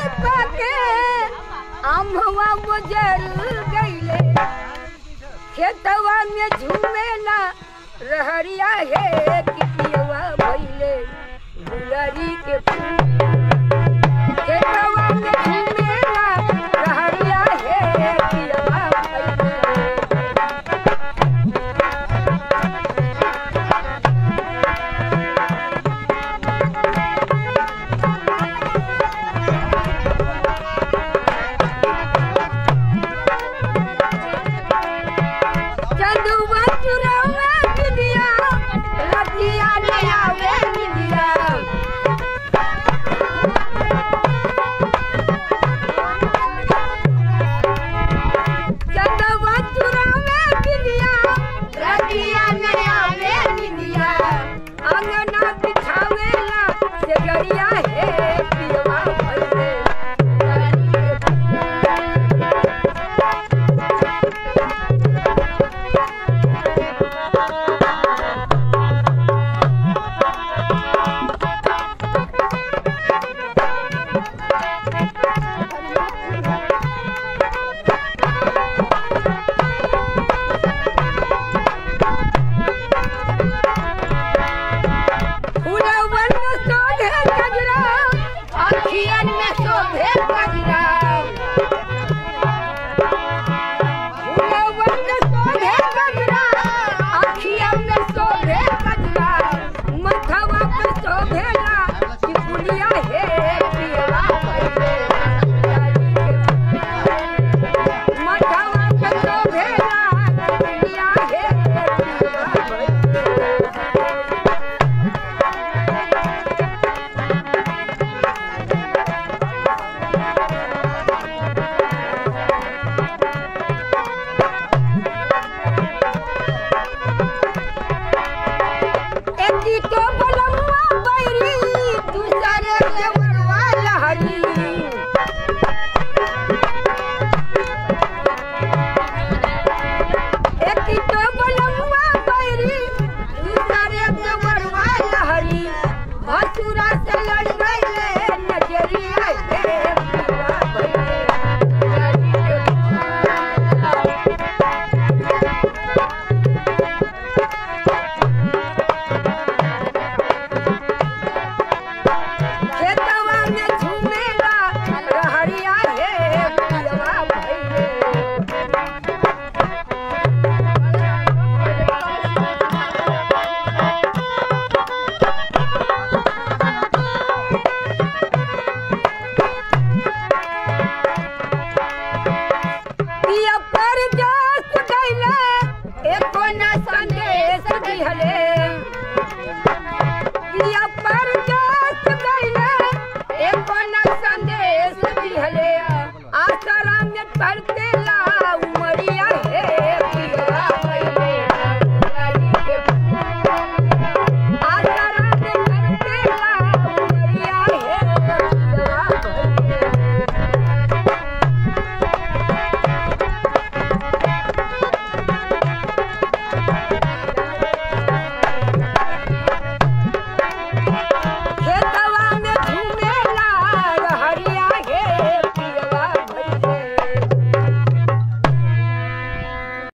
पाके अम्हवा गुजर गईले खेतवा में झूमे ना रहरिया हे कितियवा भइले गुलरी के फूल खेतवा में झूमे ना रहरिया हे कितियवा भइले चंदुआ चुरावा निदिया रतिया ले आवे निदिया चंदुआ चुरावा निदिया रतिया ले आवे निदिया अंगना बिछावेला से गरिया हे